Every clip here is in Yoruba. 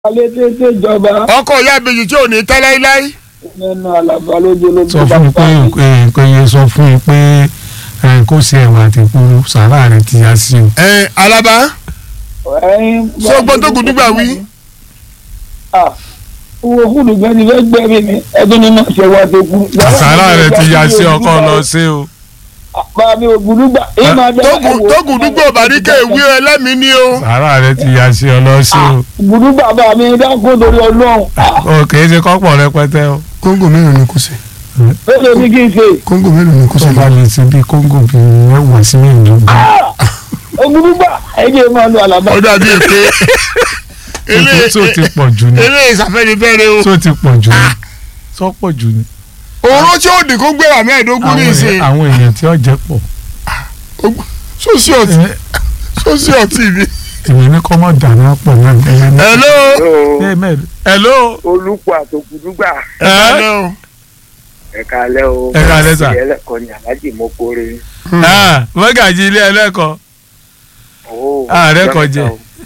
alẹ́ tètè jọba ọkọ ìyá ìbejì tí ò ní tẹ́ láíláí. nínú àlàbà lójú ló sọ fún un pé nǹkan yẹn sọ fún un pé ẹ, kó ṣe ẹ̀wà àti kúrú sàrà rẹ ti yá sí o. ẹ alaba Ṣé o gbọ́ tó Gùdúgbà wí? owó kúlù gan ni fẹ́ gbẹ́rì mi ẹdún ni mo ṣe wá tó kú. sàrà rẹ ti yá sí ọkọ lọ sí o. bá mi ò Gùdúgbà èyí máa bẹ tó Gùdúgbà òbáríkè ìwé ẹlẹ́mìí ni o. sàrà rẹ ti yá sí ọ lọ sí o. Gùdúgbà bá mi dákún torí ọlọ́run o kì í ṣe kọ́pọ̀ rẹpẹtẹ o. kóńgò mélòó ni kò sí. bẹ́ẹ̀ ni kí n ṣe kóńgò mélòó ni kò tó sí. bá lè ṣe bí kóńgò bí mẹ́wàá sí mẹ́ẹ̀ẹ́dógún. Gùdúgbà ẹ̀jẹ̀ máa lo àlàbà. ó dàbí èké. tó ti pọ̀ jù ni eré ìsàfẹ́nifẹ́re o. tó ti pọ̀ jù ni tó pọ̀ jù ni. òró tí ó dín kó gbé wà mẹ́ẹ̀ẹ́dógún ní àwọn ìsìn. èèyàn- àwọn èèyàn tí ó jẹ́ pọ̀. sósì ọtí sósì ọtí ni. èmi ní kọ́ mọ́ dáná pọ̀ náà ẹ̀yẹ ní. hello. ẹ mẹ́rin. hello. olùkọ́ àtòkùdúgbà ẹ kálẹ́ o. ẹ̀ka alẹ́ o Ẹ káalẹ́ sà. ẹlẹ́kọ̀ọ́ ni aláàjì mọ́kórè Ah, mọ́gàjì ilé ẹlẹ́kọ̀ọ́ Ààrẹ kọ jẹ.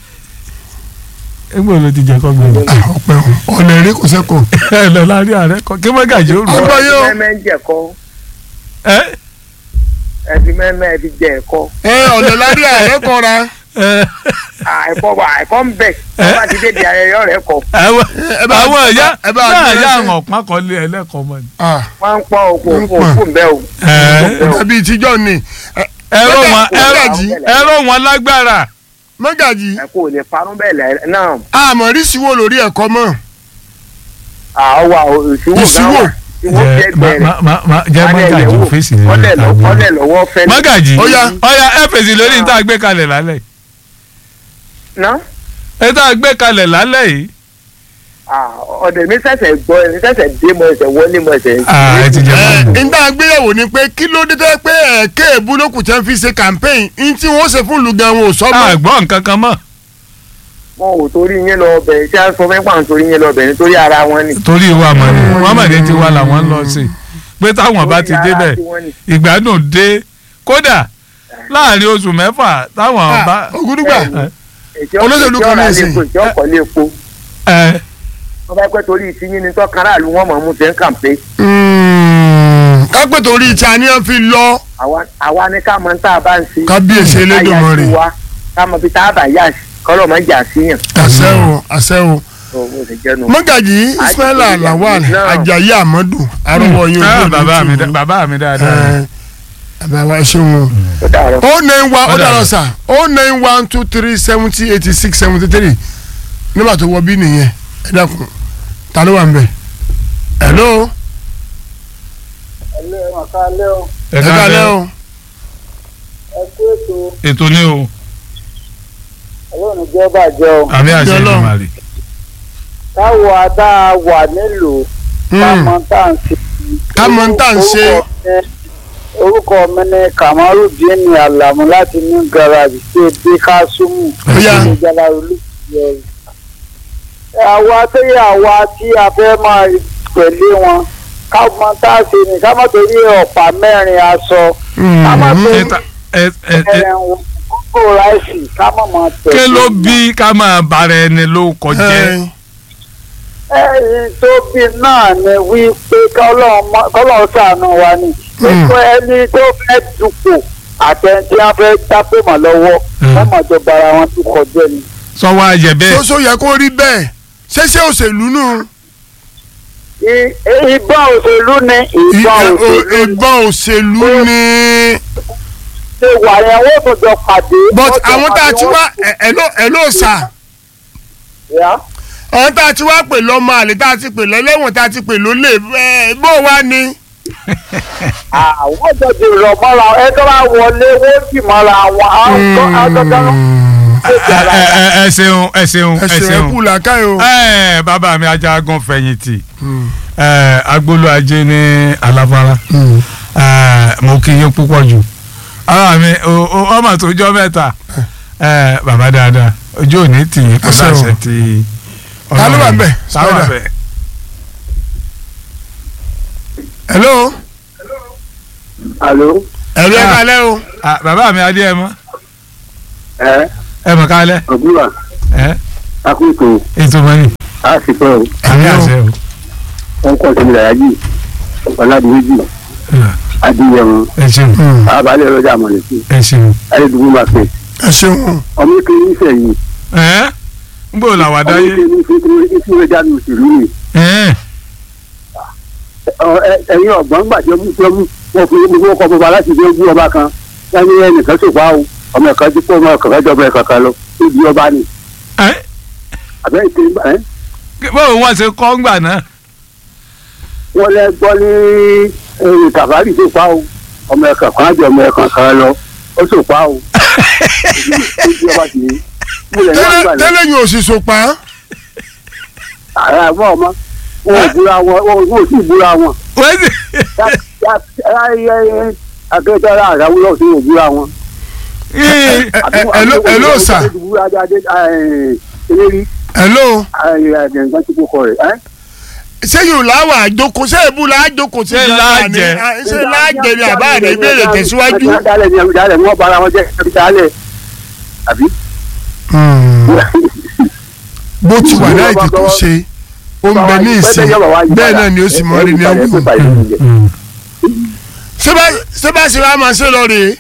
ẹgbẹ́ ló ti jẹ́ kọ́ gbẹ̀rù. ọpẹ́ o ọ̀nà eré kò sẹ́kọ̀ọ́. ẹ lọ lárí ààrẹ kọ kí mọ́gàjì ó rù. Ọgbọ́n yóò. mẹ́mẹ́ ń jẹ̀kọ́ ẹ ẹ fi mẹ́mẹ́ ẹ fi jẹ ẹ̀kọ́ ẹ ọ̀nà lárí ààrẹ kọra. ẹ ẹ̀kọ́ wà ẹ̀kọ́ ń bẹ̀ ọba ti dé di ayẹyẹ rẹ̀ kọ́ àwọn ẹ bá- àwọn ẹ̀yà ẹ bá náà gbé yà lẹ́sẹ̀. àwọn ọ̀pá kan lé ẹlẹ́kọ̀ọ́ mọ́ ni. Ah, wọ́n ń pọ́n òkú Wọ́n ń òkú pọ́n. òkú ń bẹ́ o. ẹ tàbí ìtijọ́ ni. Ẹ- ẹ̀rọ wọn Mọ́gàjì. ẹ̀rọ wọn lágbára. mọ́gàjì ẹ̀kọ́ ò lè parun bẹ́ẹ̀ lẹ́ náà àmọ́ rísí wo lórí ẹ̀kọ́ mọ́. àwa ìṣúwò náà Ìṣúwò. wà ìwọ Jẹ́- jẹ́ ma- gbẹ̀rẹ̀ ma- ma- ma- jẹ́ mọ́gàjì ò fèsì lórí ọlẹ̀ ìta gbé. lọ́wọ́ fẹ́ mọ́gàjì Ó yá. ọ̀yà ẹ fèsì lórí ìta gbé kalẹ̀ lálẹ́ ná ìta gbé kalẹ̀ lálẹ́ yìí. ọ̀dẹ̀ mi ṣẹ̀ṣẹ̀ gbọ́ ẹni ṣẹ̀ṣẹ̀ dé mọ ẹsẹ̀ wọlé mọ ẹsẹ̀ Ah, ẹ ti jẹ ẹ mọ́gàjì. nígbà gbéyàwó ni pé kí ló dé tẹ́ pé ẹ̀ẹ́kẹ́ èbúlókù tẹ́ ń fi ṣe campaign ní tí wọ́n ṣe fún lùgàn wọn ò sọ mọ́. àgbọ̀ nǹkan kan mọ́ wọn ò torí yín lọ ọbẹ̀ tí a sọ fẹ́ pàǹ torí yín lọ ọbẹ̀ nítorí ara wọn ni. torí wa mọ̀ ni muhammed ti wá làwọn ń lọ sí i pé táwọn bá ti Torí ara débẹ̀ tiwọn ni. ìgbádùn dé kódà láàrin oṣù mẹ́fà táwọn bá. Ògúdúgbà Bẹ́ẹ̀ni. Ètí Olóṣèlú kan ní ọ̀rọ̀ ìsìn. àlékún, ètí ọkọ̀ lé epo ẹ wọ́n bá pẹ́ torí ìtìyín ni tọ́ka aráàlú wọn mọ̀ mú tẹ́ ń kàǹpé kápẹ́ torí ìtì àníyàn fi lọ Àwa- àwa ní ká mọ tá a bá ń ṣe. kábíyèsí Elédùmarè. Ká yà sí wa, ká mọ bí tá a bá yà sí kọ́lọ̀ mọ́ jà síyàn. àṣẹ o àṣẹ o. Ó, bó ṣe jẹ́ nu. mọ́gàjì ismaila Àjèjì lawal náà. ajayi amadu arúgbó yín ah, ojú bàbá mi ojú dá- bàbá mi dáadáa. bàbá ṣeun o. Ó dàrọ̀. o nine one Ó ó dàrọ̀. dàrọ̀ sà o nine one two three seventy eighty six seventy three nígbà tó wọ bí nìyẹn ẹ dákun ta ló wà ń bẹ̀. hello ẹlẹ́ ọ̀ká alẹ́ o ẹ ẹ kálẹ́ káalẹ́ o ẹ kú ètò ètò ní o ọlọ́run jẹ́ bàjẹ́ o àmì àṣẹ Ọlọ́run. ìdùnmàrè. káwọ adá wà nílùú kámọ́ tá à ń ṣe. Kámọ́ tá à ń ṣe. Orúkọ mi- orúkọ mi ni kamarudin alamu láti ní garaji tí o dé kásùmù Ó yá. ní jalarolu yẹrù. àwa tó yẹ àwa tí a fẹ́ máa tẹ̀lé wọn kámọ́ tá a ṣe ní kámọ́ torí ọ̀pá mẹ́rin aṣọ kámọ́ Mhm. torí Ẹta- ẹ- ẹ- ẹ- ẹ̀wọ̀n kókó ráìsì kámọ́ máa tẹ̀lé. kí ló bí ká máa bára ẹni ló kọjẹ́. Ẹ, ẹ̀yìn tó bí náà ni wípé kọ́lọ́ọ̀ ṣàánú wa ni pípẹ́ ẹni tó fẹ́ dupò àtẹ̀ntì á fẹ́ dápò mọ́ lọ́wọ́ Mm. wọ́n mọ̀ tó bara wọn tó kọjá ni. sọ wá yẹ bẹ́ẹ̀. ṣoṣo yẹ kó rí bẹ́ẹ̀ ṣẹṣẹ òṣèlú nù I- ìbọn òṣèlú ni ìbọn Ì- òṣèlú ni ìbọn òṣèlú ni ṣe wà yẹn wọ́n tún jọ pàdé. but wọ́n jọ àwọn tá a pàdé, ti wọ́n wá ẹ- ẹ ló ẹ ló sà. yá. àwọn tá a ti wá pè lọ́mọ àlè tá a ti pè lẹ́lẹ́wọ̀n tá a ti pè lólè ẹ bó wá ni. àwọn jọ ti rọ̀ mọ́ra ẹ tó bá wọlé wọ́n sì mọ́ra wọn àwọn àjọjọ́ ló ń ẹ ẹ- ẹ- ẹ ṣeun ẹ ṣeun ẹ ẹsẹ̀ ṣeun. ẹ̀kú làákàyè o. ẹ bàbá mi ajagun fẹ̀yìntì ẹ agbolo ajé ní aláfárá ẹ mo kí yín púpọ̀ jù ara mi o- o- ọmọ tó jọ mẹ́ta ẹ bàbá dáadáa ojú òní tì yín kó Àṣẹ o. láṣẹ ti Ta ló wà ńbẹ̀? ta ló wà Spider. ńbẹ̀? hello Àló. ẹ̀rọ ẹ̀ Ah. kalẹ́ o. Ah, bàbá mi adé ẹ mọ ẹ ẹ mọ kálẹ̀ ọ̀gbúnwà ẹ akókò ètò mọ́nì á sì pẹ́ o àmì àṣẹ o. wọ́n kọ́ sínú ìdàrájì ọ̀làdìmẹ́jì adìyẹ̀wọ̀n ẹ ṣeun abalẹ̀ ọlọ́jà àmọ̀lẹ́sí ẹ ṣeun. ayédùnmú máa pè ẹ ṣeun ọmọ ìkéré nífẹ̀ẹ́ yìí ẹ ń bò làwà ọmọ dáyé. ìkéré nífẹ̀ẹ́ tí wọ́n jáde òṣèlú ni ẹ Ọ- ẹ- ẹ̀yin ọ̀gbọ́n gbàjọ́ mú tó mú wọn fi mú kọ́ bọ́ba láti dé ojú ọba kan wọ́n ní ẹnìkan ṣòfò àwọn ọmọ ẹ̀ka tí kò mọ ọ̀kọ̀ọ̀kan jọba ẹ̀ka kan lọ ó di ọba ni ẹ àbẹ́ ìkéré ẹ̀ báwo wọ́n ṣe kọ́ ńgbà náà. wọ́n lẹ gbọ́ ní ẹ̀yìn kàfárì tó pa o ọmọ ẹ̀ka kan jọ ọmọ ẹ̀ka kan lọ ó tó pa o ó di ọba sì ni mo lẹ̀ ní tẹ́lẹ̀ àgbà náà tẹ́lẹ̀ yóò sì so pa á. ààrẹ àbọ̀ ọmọ wọn ò búra wọn wọn ò sì búra wọn wọ́n sì. akẹ́kọ̀ọ́ àràwúlọ̀ sí ò búra wọn. ẹ- ẹ- hello- hello, sir. eléyìí hello nǹkan tí kò kọ rẹ̀ ẹ́. ṣé yóò láwà àjókòó ṣé èbú là á jókòó sí Ṣé gan-an láàjẹ? ni? Ah, ṣé láàjẹ ni àbá rẹ ìbéèrè tẹ̀síwájú. dálẹ̀ ni dálẹ̀ wọ́n bára wọn jẹ́ ẹbí dálẹ̀ àbí. bó ti wà láì tí kò ṣe ó ń bẹ ní ìsìn bẹ́ẹ̀ náà ni ó sì mọ́ rí ní ọgbọ̀n. ṣé bá- ṣé bá ṣe wá máa ṣe lọ rèé.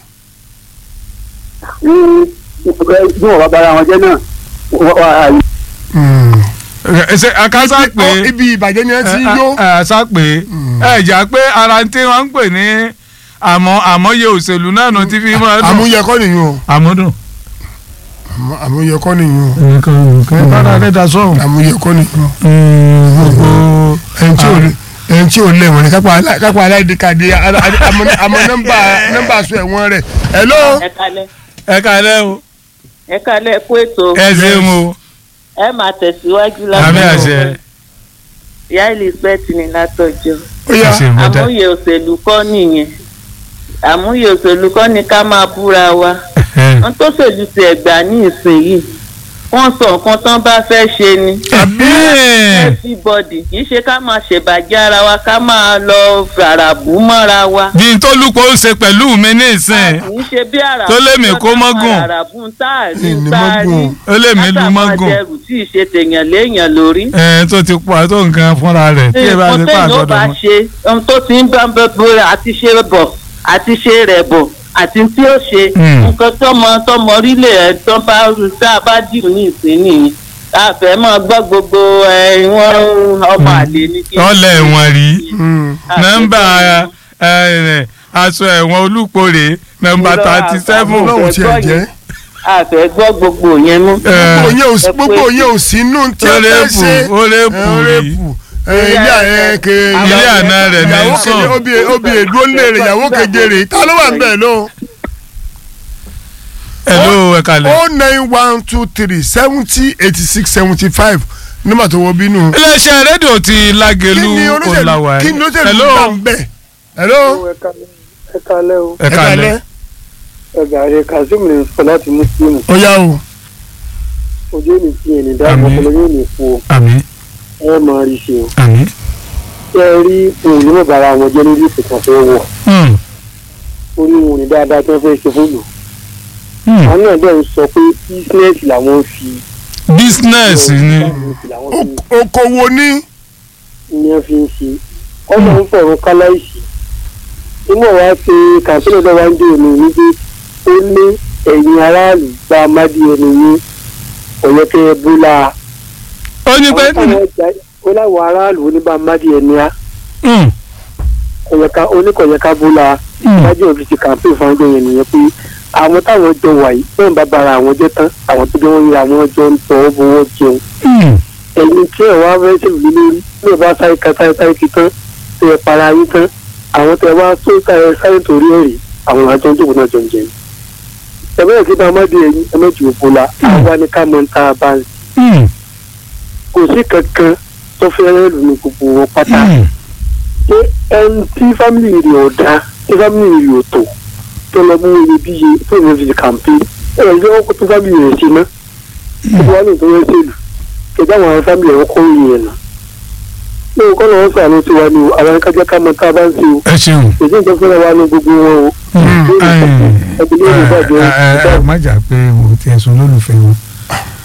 bí wọ́n bá bára wọn jẹ́ náà wọ́n- wọ́n- ṣe akásá Ó, pé ibi ìbàjẹ́ ni ẹ ti ń yó. àṣà pé ẹ jà pé ara tí wọ́n ń pè ní àmọ́ àmọ́yé òṣèlú náà nù tí fi máa dùn. àmúyẹ kọ́ nìyí o àmúdùn. Àmú- àmúyẹ kọ́ nìyí o nǹkan nǹkan bára rẹ̀ dá sọ́hùn. àmúyẹ kọ́ nìyí o. gbogbo ẹni tí ò lè ẹni tí ò lè wọ̀n ni kápá alá- kápá aláìdíkàdé àmọ́ nọ́mbà nọ́mbà sọ ẹ̀wọ̀n rẹ̀. hello. ẹ kalẹ̀ ẹ kálẹ́ o ẹ kalẹ̀ kó ètò ẹ ṣeun o ẹ máa tẹ̀síwájú àmì láti àṣẹ ìyá elizabeth ní látọjọ́ ó yá ẹ ṣeun mẹ́ta. àmúyẹ òṣèlú kọ́ nìyẹn àmúyẹ òṣèlú kọ́ ni ká máa búra wa wọn tó ṣèlú ti ẹ̀gbà ní ìsinyìí wọ́n sọ nǹkan tán bá fẹ́ ṣe ni everybody kì í ṣe ká máa ṣèbàjẹ́ ara wa ká máa lọ fàràbù mọ́ra wa bí n tó lùpọ̀ ó ṣe pẹ̀lú mi ní ìsìn kì í ṣe bí àràbù Tó lé mi kó mọ́gùn. àràbù ń tá àrí Ìní ń tá àrí mọ́gùn. ó lè mí lu mọ́gùn látàmọ́jẹrù tí ì ṣe tèèyàn léèyàn lórí. ẹ tó ti pọ̀ tó nǹkan fúnra rẹ̀ tí ẹ bá ti nǹkan pa téèyàn ó àgọ́dọ̀ bá mọ́. ṣe ohun tó ti ń bá bẹ́ẹ̀ àti ṣe bọ̀ àti ṣe rẹ̀ bọ̀ àti tí ó ṣe Hmm. nǹkan tọmọ tọmọ orílẹ̀ ẹ̀ tán bá tá a bá dìrò ní ìsín nìyí àfẹ́ máa gbọ́ gbogbo ẹ̀ wọ́n ọmọ àlè ní kí. ọlẹ̀ ẹ̀wọ̀n rí Àfẹ́ nọ́mbà gbọ́- ẹ, aṣọ ẹ̀wọ̀n olùkórè nọ́mbà Irọ́, thirty seven àfẹ́- ọlọ́run tiẹ̀ jẹ́ àfẹ́ gbọ́ gbogbo yẹn mú. gbogbo yẹn ò sí Ẹ kú gbogbo ètò. yẹn ò sí inú tí ó ó lè fẹ́ pù ṣe ó lè pù ẹ, ó lè rí pù ẹ, ilé àyẹ ke ilé àná rẹ̀ ní ìyàwó sàn keje obì obì èdúró lé rẹ̀ ìyàwó keje rẹ̀ ta ló wà ń bẹ̀ lọ. ẹ ló ẹ kalẹ̀. o nine one two three seventy eighty six seventy five nígbà tó wọ bínú. iléeṣẹ́ rédíò ti kí lágẹ̀lú ni ọ̀làwà olóṣèlú kí ni olóṣèlú Hello. gbà ń bẹ̀. hello. ẹ kalẹ́ o ẹ kalẹ̀ ẹgbà rẹ kazeem lè sọ láti muslim ó yá o. ojú ò ní sí ẹni dáàbò Àmín. ọpọlọ yóò ní fo àmín ẹ máa rí ṣe o àmín. ṣé ẹ rí òun ní bàbá wọn jẹ lórí ìpìtàn fẹ́ wọ̀ Hmm, ó ní òun ní dáadáa tí wọ́n fẹ́ ṣe fóònù hmm. àwọn náà dẹ̀ ń sọ pé bísínẹ́sì làwọn fi business ni làwọn fi O- okòwò ní. ní ẹ fi ń ṣe ọmọ ń fọ̀rọ̀ káláìsì inú wa ṣe kàńtínà náà wá ń dé òní ní pé ó ní ẹ̀yin aráàlú gba amádé ẹni yín ọ̀yẹ́kẹ́ búlá ó ní pé ó láwọn aráàlú oníbà amádé ẹni á Hmm, oníkọ̀yẹ́ká búlá hmm. lájọ́ òbí ti kàǹpé fáńdé yẹn nìyẹn pé àwọn táwọn jọ wà yìí bẹ́ẹ̀ bá bara àwọn jẹ́ tán àwọn tó jẹ́ wọ́n yẹ àwọn jọ ń tọ́ bọ́wọ́ jẹun Hmm. ẹni tí ẹ wá fẹ́ ṣèlú lé lórí ní ìbá sáré ka sáré sáré kí tán tẹ ẹ para yín tán àwọn tẹ wá tó sáré sáré torí ẹ rí àwọn àjọ ń jókòó náà jọ ń jẹun. ẹ bẹ́ẹ̀ kí bá má di ẹyin ẹ méjì òbó la àwa ni ká mọ ta bá ń Hmm. kò sí kankan tó fẹ́ rẹ́ lù ní gbogbo wọn pátá. Hmm. ṣé ẹni tí fámìlì rẹ̀ ò dá tí fámìlì rẹ̀ ò tó tó lọ mú iyebíye tó lọ fi kàǹpé ẹ ẹ lọ́wọ́ kó tó fámìlì rẹ̀ ṣe ná. gbogbo wa ní ìtọ́jú ṣèlú kẹjá àwọn fámìlì rẹ̀ kọ́ ìyẹn nà. ní òkọ́ lọ́wọ́ sàánú tiwa ni o àwọn kájá ká mọ tá a bá ń ṣe o ẹ ṣeun. èyí nǹkan fúnra wa ní gbogbo wọn o. Hmm, Lórí ẹ ìtọ́jú, ẹgbẹ́ lórí ìbàjẹ́ ẹ ẹ má jà pé mo ti ẹ̀sùn lólùfẹ́ wọn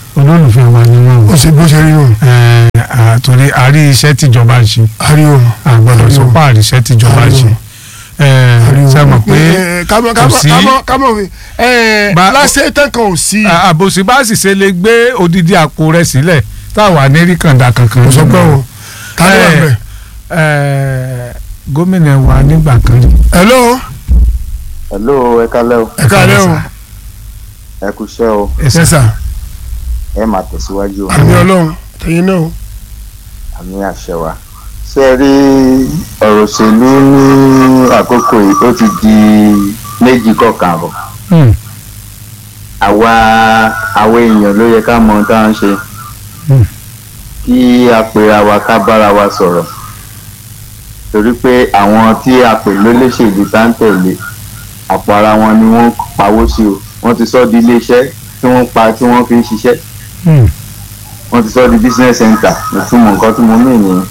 olólùfẹ́ wa ni wọ́n ó wò ṣe bó ṣe rí nù torí a rí iṣẹ́ tíjọba ń ṣe àrí òun àgbọ̀dọ̀ sọ pé àrí iṣẹ́ tíjọba ń ṣe ṣe mọ̀ pé kámọ́ kò sí kámọ́ kámọ́ fi Ba- lásẹ̀ tán kan ò sí àbòsí bá sì ṣe lè gbé odidi àpò rẹ̀ sílẹ̀ táwa ní rí kàńdà kankan kò sọ pé o ká ló wà Eh, bẹ́ẹ̀. Eh, gómìnà wa nígbà kan rí hello hello ẹ kálẹ́ o ẹ káàlẹ́ o ẹ kú iṣẹ́ o yes sir ẹ máa tẹ̀síwájú o àmì ọlọ́run tẹ̀yìn náà o. àmì àṣẹ wa ṣé ẹ rí ọ̀rọ̀ òṣèlú ní àkókò yìí ó ti di méjì kọ̀ọ̀kan bọ̀ Hmm. àwa àwa èèyàn ló yẹ ká mọ ohun tá à ń ṣe Hmm. kí a pera wa ká bára wa sọ̀rọ̀ torí pé àwọn tí a pè lólóṣèlú tá ń tẹ̀lé àpò ara wọn ni wọ́n pawó sí o wọ́n ti sọ di iléeṣẹ́ tí wọ́n pa tí wọ́n fi ń ṣiṣẹ́ Hmm. wọ́n ti sọ di business center ìtumọ̀ nǹkan tí mo mí nìyẹn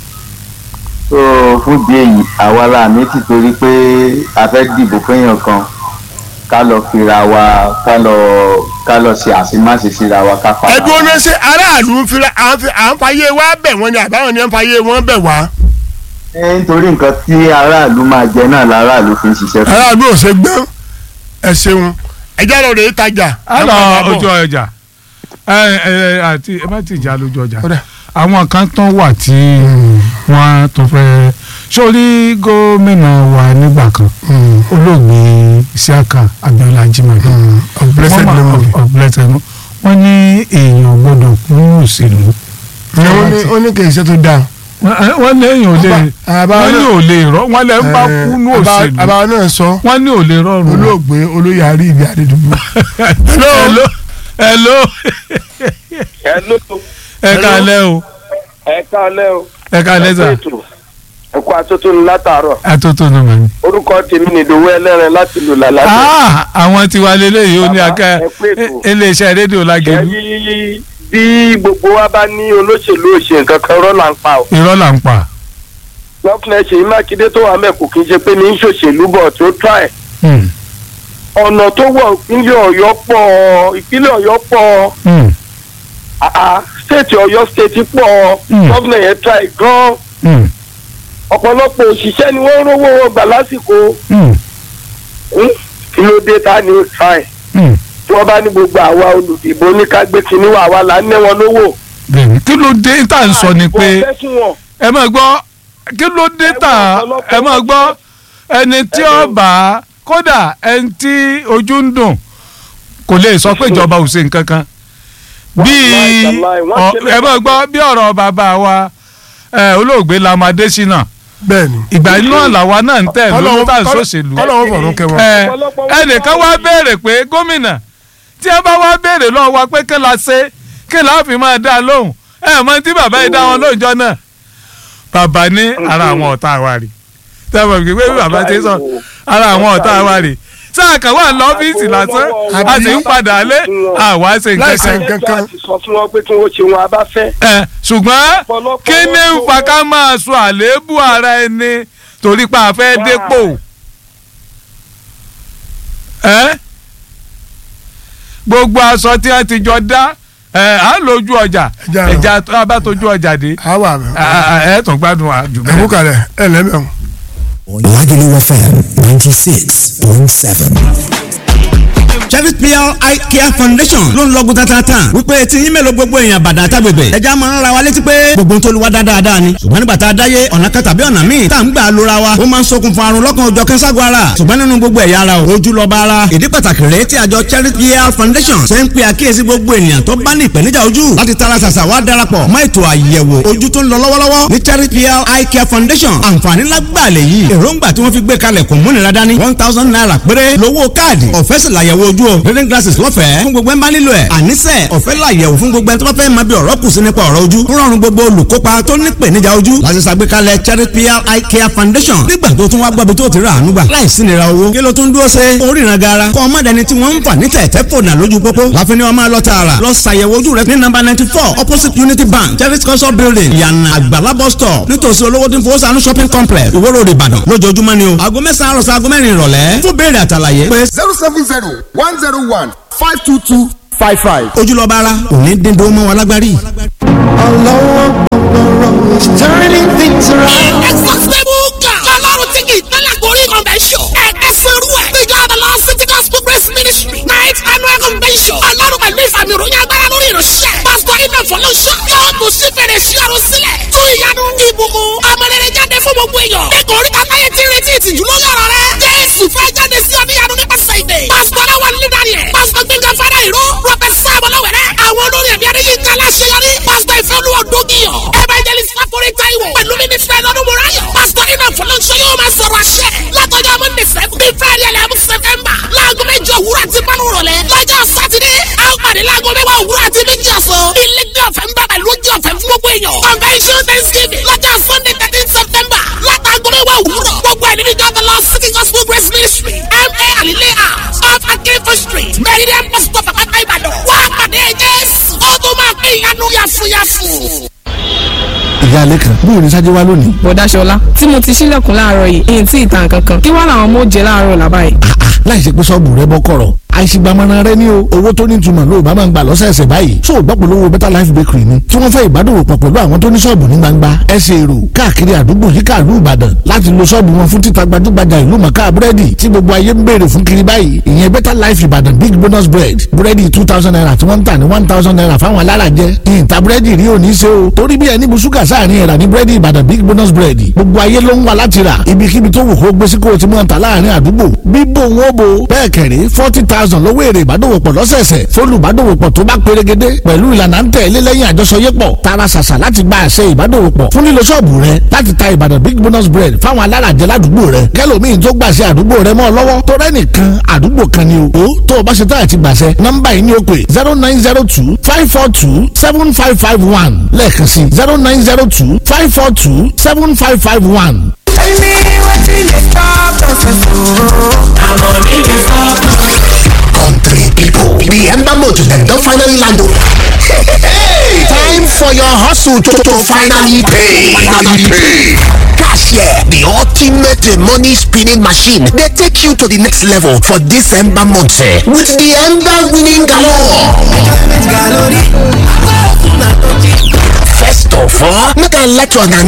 so fún di èyí àwa la mi ti torí pé a fẹ́ dìbò fẹ́yàn kan ká lọ fira wa ká lọ ká lọ ṣe àṣemáṣe síra wa ká fara ẹdùn ọ̀nà ṣe aráàlú ń fira à ń fi- à ń fàyè wá bẹ̀ wọ́n ni àbáwọn ni à ń fàyè wọ́n bẹ̀ wá. ẹ nítorí nǹkan tí aráàlú máa jẹ náà láràlú fi ń ṣiṣẹ́ fún aráàlú ò ṣe gbọ́n ẹ ṣeun ẹjẹ́ lọ rèé tajà. a lọ ojú ọjà ẹ ẹ àti ẹ má ti jà lójú ọjà Ọ̀dà. àwọn kan tán wà tí wọ́n tó fẹ́ sórí gómìnà wa nígbà kan olóògbé Isiaka Abiola Ajimade of blessed Wọ́n máa- memory. of blessed memory. wọ́n ní èèyàn gbọ́dọ̀ kún òṣèlú wọ́n ní wọ́n ní kì í ṣe tó dáa. wọ́n ní èèyàn ò lè Àbá- wọ́n ní ò lè rọ wọ́n lè ń bá kúnú òṣèlú àbá náà sọ wọ́n ní ò lè rọrùn olóògbé olóyè àrí ibi àdédùbú. hello hello Hello. ẹ kálẹ́ o ẹ káalẹ́ o. ẹ kálẹ́ sà ẹ kú atótónu látàárọ̀ atótó nù mọ̀ ní. orúkọ tèmi ni ìdòwú ẹlẹ́rìn láti lù lálẹ́. Ah, àwọn tiwa lélẹ́yìí ó ní Bàbá, aká ẹ pé ètò. iléeṣẹ́ rédíò lágẹ̀lú ẹ̀rí bí gbogbo wa bá ní olóṣèlú òṣè nǹkan kan rọ́ là ń pa o. irọ́ là ń pa. lọ́kùnrin ṣèyí mákindé tó wà mẹ́kù kì í ṣe pé ní í ṣòṣèlú bọ̀ tó try. Hmm, ọ̀nà tó wọ̀ ìpínlẹ̀ ọ̀yọ́ pọ̀ ìpínlẹ̀ ọ̀yọ́ pọ̀ hmm, àà stéètì ọ̀yọ́ stéètì pọ̀ Mm. gọ́vnà yẹn try gan hmm, ọ̀pọ̀lọpọ̀ òṣìṣẹ́ ni wọ́n ń rówó wọn gbà lásìkò hmm, Hmm? kí ló dé ta ni ó try hmm. tí wọ́n bá ní gbogbo àwa olùdìbò ní ká gbé kinní wà wá là ń ná wọn lówó. bẹ́ẹ̀ni kí ló dé tá à ń sọ ni pé wọ́n fẹ́ fún wọn. ẹ máa gbọ́ kí ló dé tà ẹ máa gbọ́ ẹni tí ó bá kódà ẹni tí ojú ń dùn kò lè sọ pé ìjọba ò ṣe nǹkan kan bíi Wàláì, wàláì, wọ́n ọ- ṣe ẹ máa gbọ́ bí ọ̀rọ̀ bàbá wa ẹ, olóògbé Lamade Shina bẹ́ẹ̀ni. ìgbà náà làwa náà ń tẹ̀ lórí Kọ́lọ́hún- tá à ń kọ́lọ́- sòṣèlú. kọ́lọ́hún fọ̀rún kẹ́ wọn. ẹ Ọ̀pọ̀lọpọ̀ ẹnìkan wá béèrè pé gómìnà tí ẹ bá wá béèrè lọ́wọ́ wa pé kí la ṣe kí la fi máa dá a lóhùn ẹ mọ tí bàbá yìí dá wọn lóhùn jọ náà bàbá ní ara àwọn ọ̀tá wa rè tẹ́wọ̀n gbé bí bàbá ti sọ ara àwọn ọ̀tá wa rè sáà kan wà lọ́fíìsì lásán a sì ń padà lé àwa ṣe nǹkan Láìsí kan nǹkan ẹjọ́ àti sọ fún wọn pé kí wọ́n ṣe wọn abá fẹ́. ẹ ṣùgbọ́n Ọ̀pọ̀lọpọ̀ kí ni ń fa ká máa sọ àléébù ara ẹni torí pa àfẹ́ dépò ẹ gbogbo aṣọ tí a ti jọ dá ẹ à ń lójú ọjà Ẹja lọ. ẹja tó a bá tójú ọjà dé àwa mi. ẹ ẹ ẹ tún gbádùn wa jù bẹ́ẹ̀. ẹ̀mú kalẹ̀ ẹ̀ lẹ́mẹ̀ọ́. Lagelu FM 96.7. Chevy PR Eye Care Foundation ló ń lọ́gùn tatata wípé tí yín mélòó gbogbo èèyàn bàdà àtàgbègbè ẹja máa ń ra wa létí pé gbogbo ń tolúwa dáadáa ni ṣùgbọ́n nígbà tá a dáyé ọ̀nà kan tàbí ọ̀nà míì tá à ń gbà lóra wa ó máa ń ṣokùnfà àrùn lọ́kàn òjọ̀ kẹ́sàgọ́ ara ṣùgbọ́n nínú gbogbo ẹ̀yà ara o ojú lọ́ba ara ìdí pàtàkì rèé tí àjọ Chevy PR Foundation ṣe ń pe àkíyèsí gbogbo ènìyàn tó bá ní ìpèníjà ojú láti tara ṣàṣà wá darapọ̀ mọ́ ètò àyẹ̀wò ojú tó ń lọ lọ́wọ́lọ́wọ́ ní Chevy PR Eye Care Foundation àǹfààní lágbàlẹ̀ yìí èròǹgbà tí wọ́n fi gbé kalẹ̀ kò múnira dání one thousand naira péré lówó káàdì ọ̀fẹ́ sì làyẹ̀wò ojú o reading glasses lọ́fẹ̀ẹ́ fún gbogbo ẹ̀ ń bá nílò ẹ̀ àníṣe ọ̀fẹ́ làyẹ̀wò fún gbogbo ẹ̀ tó bá fẹ́ máa bí ọ̀rọ̀ kù sí nípa ọ̀rọ̀ ojú ń rọrùn gbogbo olùkópa tó ní ìpèníjà ojú láti ṣàgbékalẹ̀ Charity PR Eye Care Foundation nígbà tó tún wá gbọ́bi tó ti rà àánú gbà láìsí nira owó kí ló tún dúró ṣe oríran gara kọ́ ọmọ dẹni tí wọ́n ń fà ní tẹ̀tẹ̀ fònà lójú pópó láfin ni wọ́n máa lọ tààrà lọ ṣàyẹ̀wò ojú rẹ ní nọ́mbà ninety four opposite Unity Bank Charity culture building ìyànà àgbàlá bus stop nítòsí olówó tí ń fowó sànú shopping complex Ìwó Road Ìbàdàn lójoojúmọ́ ni o aago mẹ́sàn-án àròsọ aago mẹ́rin ìrọ̀lẹ́ fún béèrè àtàlàyé pé zero seven zero one zero one five two two five five. ojúlọ́ba ara òní dín dó mọ́ wa lágbárí. Exhaustible God. Ọlọ́run tí kì í tẹ́lẹ̀ gorí convention. Ẹ̀ka sẹ́rú ẹ̀. Níjọ́ Adala City Gospel Grace Ministry. Night annual convention. Ọlọ́run pẹ̀lú ìfàmì ìròyìn agbára lórí ìránṣẹ́. Pásítọ̀ Iná Fọlọ́ṣọ́. Yóò tún sí fèrè sí ọ̀run sílẹ̀. Tún ìyanu ìbùkún. Ọmọlẹ́rẹ́ jáde fún gbogbo èèyàn. Nígbà orí kàtáyé ti retí ìtìjú lórí ọ̀rọ̀ rẹ̀. Jésù fẹ́ jáde sí ọ̀níyanu nípasẹ̀ ìdè. Pásítọ̀ Aláwọ̀ Nílé Daniel. Pásítọ̀ Gbẹ̀ngàn Fádà Ìró. Rọ́bẹ̀ Sáàmù Lọ́wẹ̀rẹ́. Àwọn olórí ẹ̀mí Adéyínká Aláṣeyọrí. Pásítọ̀ Ìfẹ́olúwa Dógìyàn. Evangelist Fáforí Táíwò. Pẹ̀lú mínísítà Ẹ̀dọ́dún Mùráyọ̀. Pásítọ̀ Iná Fọlọ́ṣọ́ yóò máa sọ̀rọ̀ àṣẹ. Látọjọ́ Monday seven. Bí Friday eleven September. Láago méjì òwúrọ̀ àti márùn rọ̀lẹ́. Lọ́jọ́ Sátidé. A ó pàdé láago mẹ́wàá òwúrọ̀ àti méjì ọ̀sán. Ilé ní ọ̀fẹ́ ń bá pẹ̀lú oúnjẹ ọ̀fẹ́ fún gbogbo èèyàn. Convention Thanksgiving. Lọ́jọ́ Sunday thirteen September. Látàgọ́ mẹ́wàá òwúrọ̀. Gbogbo ẹ̀ nínú ìjọba lọ City Gospel Grace Ministry. M.A. Alile House. Off Akinfo Street. Meridian Pastor Pàpàtà Ìbàdàn. Wá pàdé Jésù. Ó tún máa pín ìyanu yàfùyàfù ìyá alẹ́ kan bóun ní sájẹ́ wá lónìí. bọ̀dá ṣọlá tí mo ti ṣílẹ̀kùn láàárọ̀ yìí èyí tí ìtàn kankan kí wá làwọn ọmọ ó jẹ láàárọ̀ làbá yìí. láì ṣe pé sọ́ọ̀bù rẹ bọ́ kọ̀rọ̀ àìsígbàmọ́ra rẹ ní o owó tó ní ìtumọ̀ ló bá máa ń gbà lọ́sẹ̀ẹ̀sẹ̀ báyìí tó o gbọ́ pẹ̀lú owó better life bakery ni tí wọ́n fẹ́ ìbádòwò pọ̀ pẹ̀lú àwọn tó ní sọ́ọ̀bù ní gbangba ẹsẹ̀ èrò káàkiri àdúgbò yíká ìlú ìbàdàn láti lo sọ́ọ̀bù wọn fún títa gbajúgbajà ìlú mọ̀ká búrẹ́dì tí gbogbo ayé ń béèrè fún kiri báyìí ìyẹn better life ìbàdàn big bonus bread búrẹ́dì two thousand naira tí wọ́n ń tà ní one thousand naira fáwọn alárajẹ ìyìntà búrẹ́dì rí òní ṣe o torí bí ẹni bu ṣúgà sáàrin ẹ̀rà ní búrẹ́dì ìbàdàn big bonus bread gbogbo ayé ló ń wá láti rà ibikíbi tó wù kó gbé sí kó o ti mọ̀ ta láàrin àdúgbò bíbò wọn bo bẹ́ẹ̀ kẹ̀rí forty thousand lówó èrè ìbádòwòpọ̀ lọ́sẹ̀ẹ̀sẹ̀ fólùbádòwòpọ̀ tó bá pérégedé pẹ̀lú ìlànà ń tẹ̀lé lẹ́yìn àjọṣọyépọ̀ tara ṣàṣà láti gba àṣẹ ìbádòwòpọ̀ fún lílo ṣọ́ọ̀bù rẹ láti ta ìbàdàn big bonus bread fáwọn alárajẹ ládùúgbò rẹ kẹlòmíín tó gbàṣẹ àdúgbò rẹ mọ́ ọ lọ́wọ́ tó rẹ́nìkan àdúgbò kan ni o tó o bá ṣe tá àti gbàṣẹ nọ́mbà yìí ni ó pè zero nine zero two five four two seven five five one lẹ́ẹ̀kan sí zero nine zero two five four two seven five five one. Tell me wetin dey stop us Na money dey stop us. Country people, the ember motor dem don finally land o. Time for your hustle to, to finally pay. Finally pay. Cashier, the ultimate money spinning machine, dey take you to the next level for this ember month eh, with the ember winning galore. First of all, make I let you